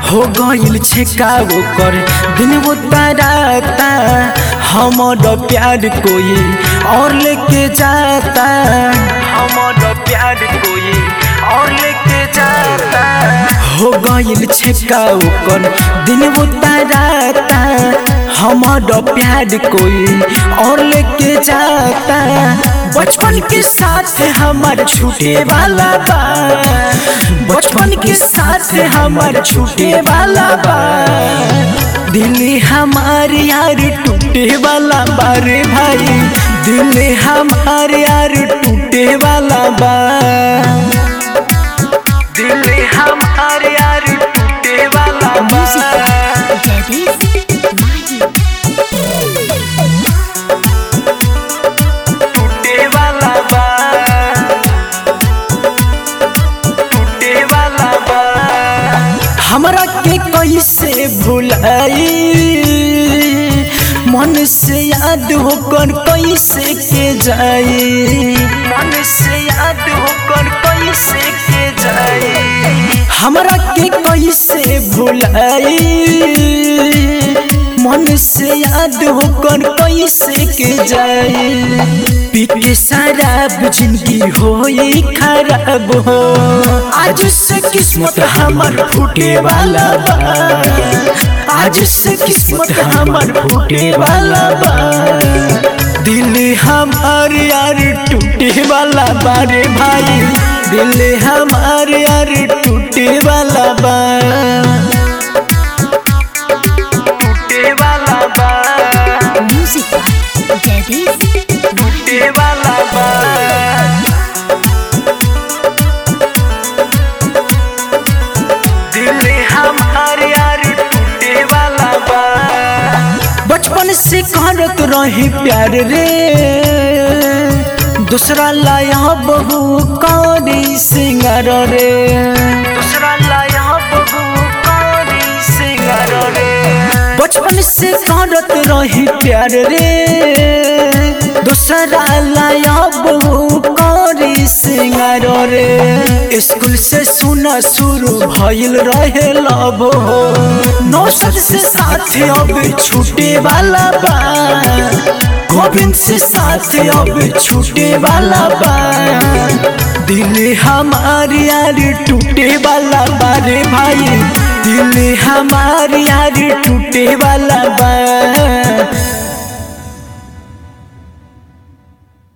हो गइल छे का ओकर दिन वो ताराता हमर प्यार कोई और लेके जाता हमर प्यार कोई और लेके जाता हो गइल छे का ओकर दिन वो ताराता हमर प्यार कोई और लेके जाता बचपन के साथ हमार छूटे वाला बा बचपन के साथ हमार छूटे वाला बा दिल हमार यार टूटे वाला बा रे भाई दिल हमार यार टूटे वाला बा दिल हमार यार टूटे वाला बा Daddy's Mahi. टूटे वाला बा टूटे वाला बा हमरा के कैसे भुलाई मन से याद होकर कैसे के जाई मन से याद होकर कैसे के जाई हमरा के कैसे भुलाई मन से याद होकर कैसे के जाए पीके शराब जिंदगी हो खराब हो आज से किस्मत हमर फूटे वाला बा आज से किस्मत हमर फूटे वाला बा दिल हमार यार टूटे वाला बा रे भाई दिल हमार यार टूटे वाला बा टूटे वाला बा Music by Daddy's Mahi. टूटे वाला बा दिल हमार यार टूटे वाला बा बचपन से करत रही प्यार रे दूसरा लाया बहु कौरी सिंगार रे दूसरा लाया बहु कौरी सिंगार रे बचपन से करत रही प्यार रे दूसरा लाया बहु कौरी सिंगार रे स्कूल से सुना शुरू भइल रहे लब हो नौसद से साथ अब छूटे वाला बा गोविंद से साथ अब छूटे वाला बा दिल हमार यार टूटे वाला बा रे भाई दिल हमार यार टूटे वाला बा